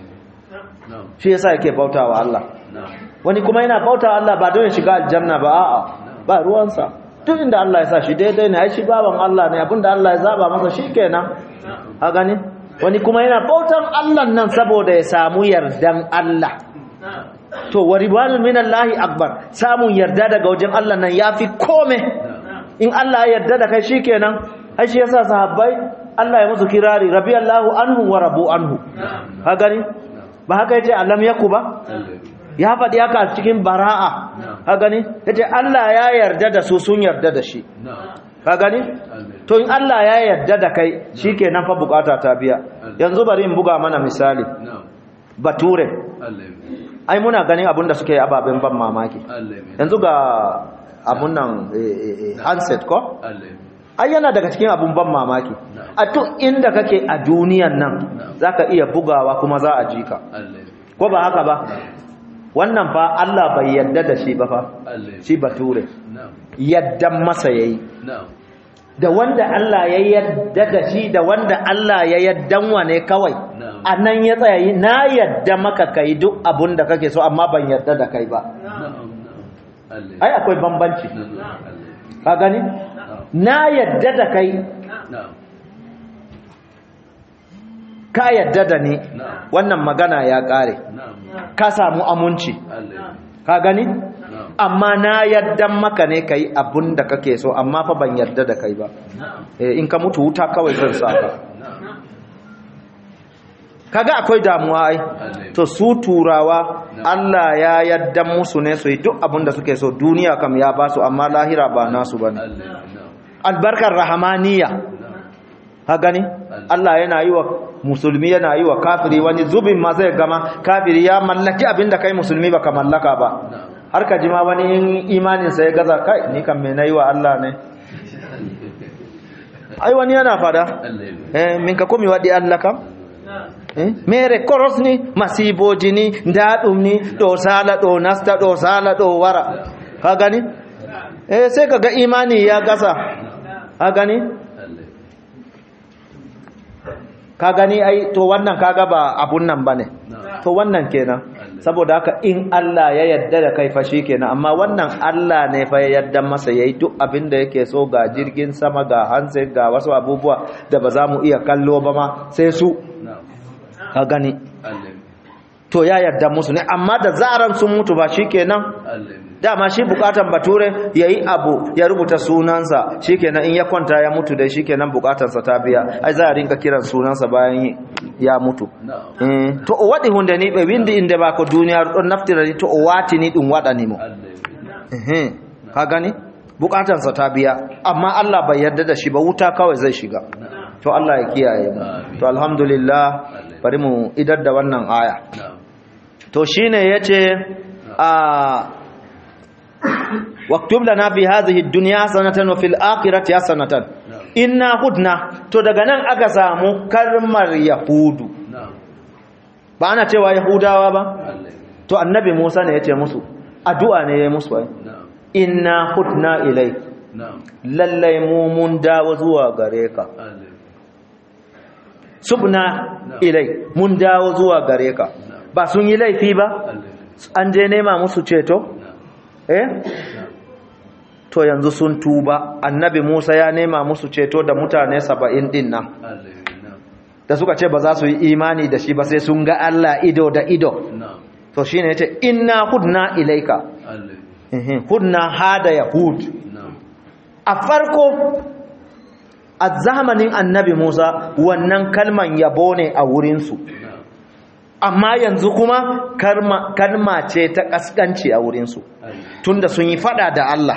shi yasa yake bauta wa Allah wani kuma yana bauta wa Allah ba don ya shiga aljanna ba a'a ba ruwansa duk inda Allah ya sa shi daidai ne ai shi baban Allah ne abinda Allah ya zaba masa shikenan a gani wani kuma yana bautan Allah nan saboda ya samu yardan Allah to wa ribanun minallahi akbar samun yarda daga wajen Allah nan yafi kome in Allah ya yarda da kai shikenan ai shi yasa sahabbai Allah ya musu kirari rabiyallahu anhu wa rabu anhu ka gani ba haka yace alam yaku ba ya faɗi haka a cikin bara'a ka gani ya ce Allah ya yarda da su sun yarda da shi ka gani to in Allah ya yarda da kai shi ke nan fa bukata ta biya yanzu bari in buga mana misali bature ai muna ganin abin da suke ababen ban mamaki yanzu ga abun nan handset ko ai yana daga cikin abun ban mamaki a duk inda kake a duniyan nan zaka iya bugawa kuma za a ji ka Allah ko ba haka ba wannan fa Allah bai yadda da shi ba fa Allah shi bature na'am yaddan masa yayi na'am da wanda Allah ya yadda da shi da wanda Allah ya yaddan wane kawai Na'am. a nan ya tsaya yi na yadda maka kai duk abun da kake so amma ban yadda da kai ba na'am na'am Allah ai akwai bambanci na'am Allah ka gani na yadda da kai na'am ka yadda da ni na'am wannan magana ya kare na'am ka samu amunci Allah ka gani na'am amma na yadda maka ne kai abun da kake so amma fa ban yadda da kai ba na'am Eh, in ka mutu wuta kawai zan sa ka na'am kaga akwai damuwa ai Allah to su turawa Allah ya yadda musu ne su yi duk abin da suke so duniya kam ya ba su amma lahira ba nasu ba ne Allah na'am albarkar rahamaniya ha gani Allah yana yi wa musulmi yana yi wa kafiri wani zubin ma zai gama kafiri ya mallaki abin da kai musulmi baka mallaka ba na'am har ka jima wani in imaninsa ya gaza kai ni kan me nayi wa Allah ne ai wani yana fada Allah eh min ka komi wadi Allah kam eh mere koros ni masiboji ni daɗum ni ɗo sala ɗo nasta ɗo sala ɗo wara ka gani eh sai ka ga imani ya gasa ka gani Allah ka gani ai to wannan kaga ba abun nan bane na'am to wannan kenan saboda haka in Allah ya yarda da kai fa kenan amma wannan Allah ne fa ya yarda masa yayi duk abin da yake so ga jirgin sama ga hanse ga wasu abubuwa da ba za mu iya kallo ba ma sai su na'am ka gani Allah to ya yarda musu ne amma da zaran sun mutu ba shikenan Allah dama shi bukatan bature yayi abu ya rubuta sunansa shikenan in ya kwanta ya mutu dai shikenan bukatarsa ta biya ai za a rinka kiran sunansa bayan ya mutu na'am Eh, to o waɗi hunde ni ɓe windi inde ba ko duniyaru ɗon naftira ni to o watini ɗum waɗanimo Allah Ehe, ka gani bukatansa ta biya amma Allah bai yarda da shi ba wuta kawai zai shiga to Allah ya kiyaye mu to alhamdulillah bari mu idar da wannan aya na'am to shine yace a waktub lana fi hadhihi ad-dunya hasanatan wa fil akhirati hasanatan inna hudna to daga nan aka samu kalmar yahudu na'am ba ana cewa yahudawa ba Allah to annabi Musa ne yace musu addu'a ne yayi musu ai na'am inna hudna ilai na'am lallai mu mun dawo zuwa gare ka Allah subna ilai mun dawo zuwa gare ka ba sun yi laifi ba Allah an je nema musu ceto eh to yanzu sun tuba annabi Musa ya nema musu ceto da mutane 70 din nan Allah na'am da suka ce ba za su yi imani da shi ba sai sun ga Allah ido da ido na'am to shine yace inna hudna ilaika Allah Ehe, hudna hada yahud na'am a farko a zamanin annabi Musa wannan kalman yabo ne a wurinsu na'am amma yanzu kuma karma- kalma ce ta kaskanci a wurinsu Allah tunda sun yi fada da Allah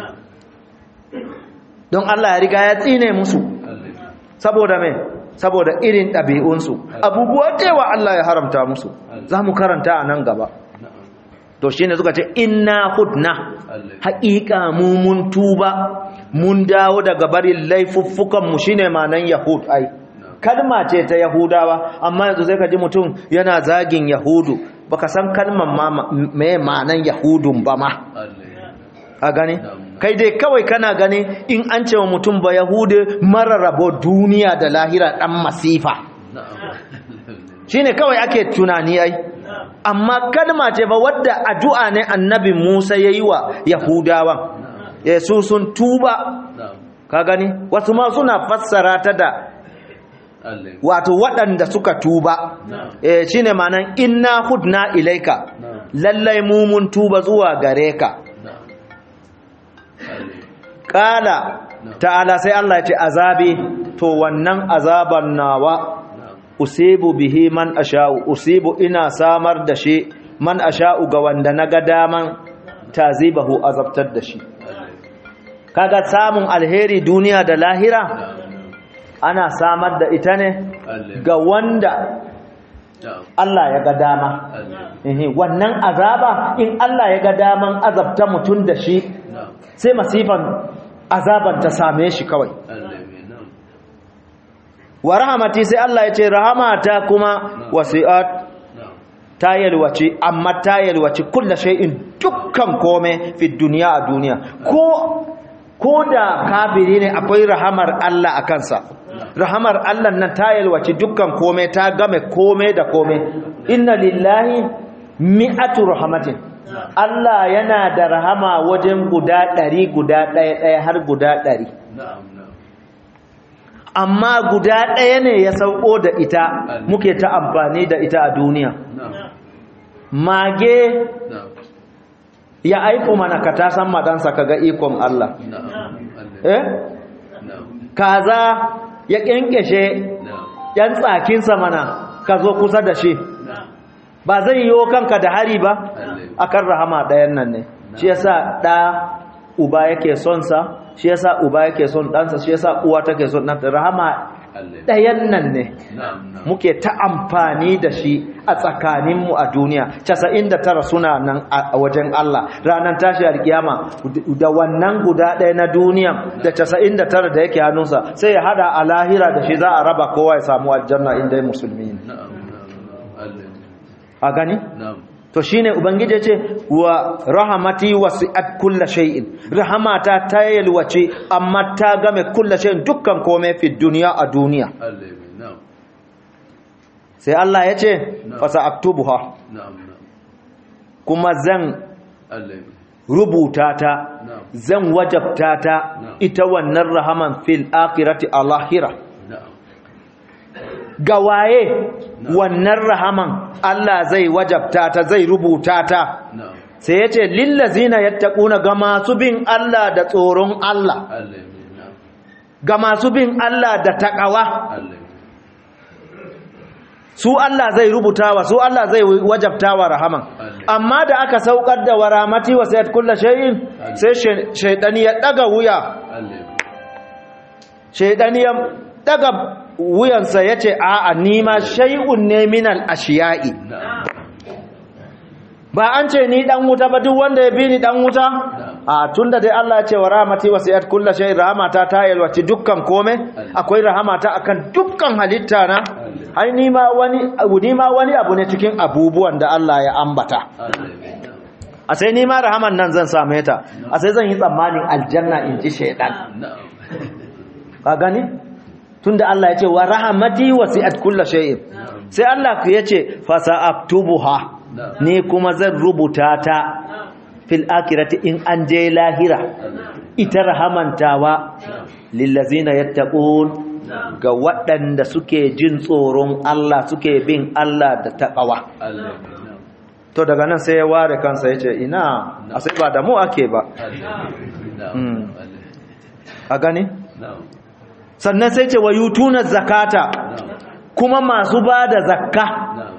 don Allah ya riga ya tsine musu Allah saboda me saboda irin ɗabi'unsu abubuwa cewa Allah ya haramta musu za mu karanta a nan gaba na'am to shine suka ce inna hudna Allah haƙiƙa mu mun tuba mun dawo daga barin laifuffukan mu shine manan yahud ai kalma ce ta yahudawa amma yanzu sai ka ji mutum yana zagin yahudu baka san kalman ma me manan yahudun ba ma Allah a gani kai dai kawai kana gani in an ce wa mutum ba yahude mara rabo duniya da lahira dan masifa na'am shine kawai ake tunani ai amma kalma ce ba wadda addu'a ne annabi Musa yayi wa Yahudawan eh su sun tuba na'am ka gani wasu ma suna fassara ta da Allah wato waɗanda suka tuba eh shine ma'anan inna hudna ilaika na'am lallai mu mun tuba zuwa gare ka na'am Allah kala ta'ala sai Allah ya ce azabi to wannan azaban nawa na'am usibu bihi man asha'u usibu ina samar da shi man asha'u ga wanda naga daman tazibahu azabtar da shi Allah kaga samun alheri duniya da lahira ana samar da ita ne Allah ga wanda na'am Allah ya ga dama Allah Ehe, wannan azaba in Allah ya ga daman azabta mutum da shi na'am sai masifan azaban ta same shi kawai Allah mai nan wa rahamati sai Allah ya ce rahamata kuma wasi'at na'am ta yalwace amma ta yalwace kulla shay'in dukkan kome fi duniya a duniya ko ko da kafiri ne akwai rahamar Allah a kansa rahamar Allah nan ta yalwace dukkan kome ta game kome da kome inna lillahi mi'atu rahmatin Allah yana da rahama wajen guda ɗari guda ɗaya ɗaya har guda ɗari na'am na'am amma guda ɗaya ne ya sauko da ita muke ta amfani da ita a duniya na'am mage na'am ya aiko mana ka ta san madansa kaga ikon Allah na'am Allah eh na'am kaza ya kenkeshe na'am yan tsakinsa mana ka zo kusa da shi na'am ba zai yiwo kanka da hari ba Allah akan rahama ɗayan nan ne shi yasa ɗa uba yake son sa shi yasa uba yake son ɗansa shi yasa uwa take son ɗanta rahama Allah ɗayan nan ne na'am na'am muke ta amfani da shi a tsakaninmu a duniya 99 suna nan a wajen Allah ranar tashi alkiyama da wannan guda ɗaya na duniya da 99 da yake hannunsa sai ya hada a lahira da shi za a raba kowa ya samu aljanna inda musulmi ne na'am na'am Allah a gani na'am to shine ubangiji ya ce wa rahamati wasi'at kulla shay'in rahamata ta yalwace amma ta game kulla shay'in dukkan komai fi duniya a duniya Allah mai na'am sai Allah ya ce Na'am. fasa aktubuha na'am na'am kuma zan Allah mai rubuta ta na'am zan wajabta ta Na'am. ita wannan rahaman fil akhirati a lahira na'am ga waye wannan rahaman Allah zai wajabta ta zai rubuta ta na'am sai yace lillazina yattaquna ga masu bin Allah da tsoron Allah Allah mai na'am ga masu bin Allah da takawa Allah mai su Allah zai rubutawa su Allah zai wajabtawa rahaman amma da aka saukar da waramati wa sayyid kullu shay'in sai shay- shaydani ya daga wuya Allah mai shaydani ya daga wuyansa yace a'a ni ma shay'un ne minal ashiya'i na'am ba an ce ni dan wuta ba duk wanda ya bi ni dan wuta a tunda dai Allah ya ce wa rahmati wasi'at kullu shay rahmata ta yalwaci dukkan kome akwai rahmata akan dukkan halitta na ai ni ma wani ni ma wani abu ne cikin abubuwan da Allah ya ambata Allah mai na'am a sai ni ma rahaman nan zan same ta a sai zan yi tsammanin aljanna in ji shaydan na'am ka gani tunda Allah ya ce wa rahmati wasi'at kullu shay sai Allah ya ce fa sa'aktubuha na'am ni kuma zan rubuta ta fil akirati in an je lahira ita rahamantawa lillazina yattaqun ga waɗanda suke jin tsoron Allah suke bin Allah da taqwa Allah mai na'am to daga nan sai ya ware kansa yace ina a sai ba da mu ake ba Allah mai na'am Mm. Allah a gani na'am sannan sai ce wayutuna zakata na'am kuma masu ba da zakka na'am na'am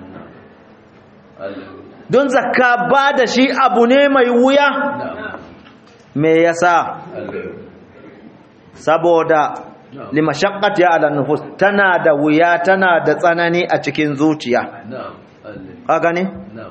Allah don zakka ba da shi abu ne mai wuya na'am me yasa Allah saboda Na'am. limashaqqati ala nufus tana da wuya tana da tsanani a cikin zuciya na'am Allah ka gani na'am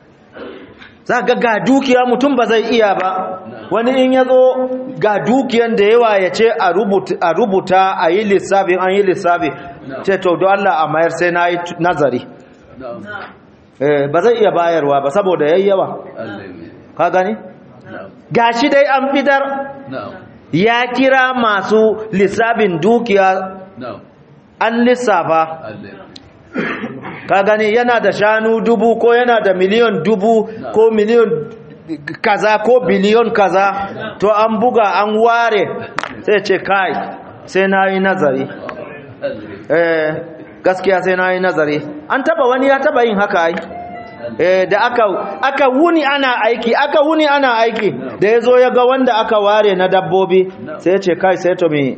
za ga ga dukiya mutum ba zai iya ba wani in yazo ga dukiyan da yawa ya ce a rubuta a rubuta a yi lissafi an yi lissafi ce to don Allah a mayar sai na yi t- nazari na'am eh ba zai iya bayarwa ba saboda yayi yawa Allah mai ka gani na'am gashi dai an fitar na'am ya kira masu lissafin dukiya na'am an lissafa Allah ka gani yana da shanu dubu ko yana da miliyon dubu ko miliyon kaza ko biliyon kaza to an buga an ware sai ce kai sai na yi nazari Allah eh gaskiya sai na yi nazari an taba wani ya taba yin haka ai eh da aka aka wuni ana aiki aka wuni ana aiki da ya zo ya ga wanda aka ware na dabbobi sai ya ce kai sai to mi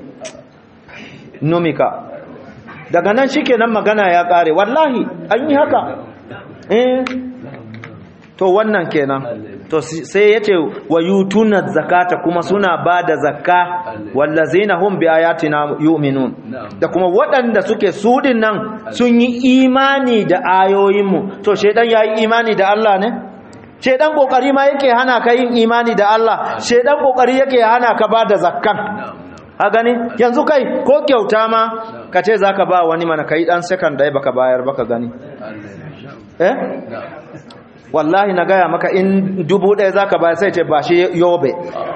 numika daga nan shikenan magana ya kare wallahi an yi haka eh to wannan kenan to si- sai yace wayutuna zakata kuma suna bada zakka wallazina hum biayatina yu'minun Na'am. da kuma waɗanda suke sudin nan sun yi imani da ayoyinmu to shedan yayi imani da Allah ne shedan kokari ma yake hana ka yin imani da Allah shedan kokari yake hana ka ba da zakkan a gani yanzu kai ko kyauta ma ka ce za ka ba wani mana ka yi ɗan second dai baka bayar baka gani eh wallahi na gaya maka in dubu ɗaya za ka bayar sai ce ba shi yobe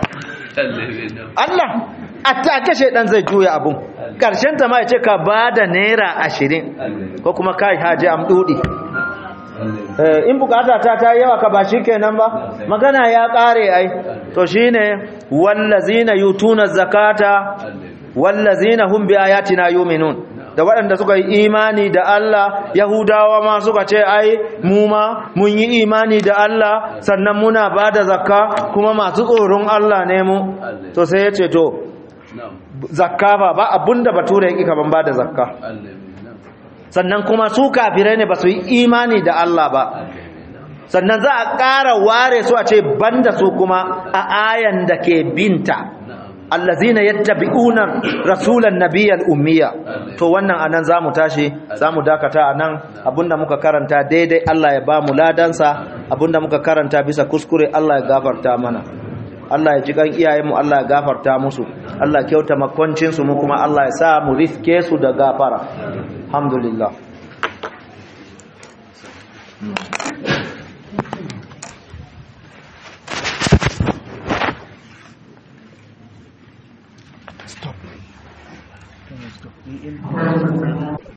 Allah a take shedan zai juya abun ƙarshen ta ma ya ce ka ba da naira ashirin ko kuma kai haji amdudi in bukata ta ta yawa ka ba shi kenan ba magana ya kare ai to shine wallazina yutuna zakata wallazina hum bi ayatina yu'minun da waɗanda suka yi imani da Allah yahudawa ma suka ce ai mu ma mun yi imani da Allah sannan muna bada zakka kuma masu tsoron Allah ne mu to sai ya ce to zakka ba ba abunda bature yake kaman bada zakka sannan kuma su kafirai ne ba su yi imani da Allah ba sannan za a ƙara ware su a ce banda su kuma a ayan da ke binta allazina yattabi'una rasulan nabiyyal ummiya to wannan anan zamu tashi zamu dakata anan abinda muka karanta daidai Allah ya ba mu ladansa abinda muka karanta bisa kuskure Allah ya gafarta mana Allah ya ji kan iyayenmu Allah ya gafarta musu Allah kyauta makwancin su mu kuma Allah ya sa mu riske su da gafara alhamdulillah stop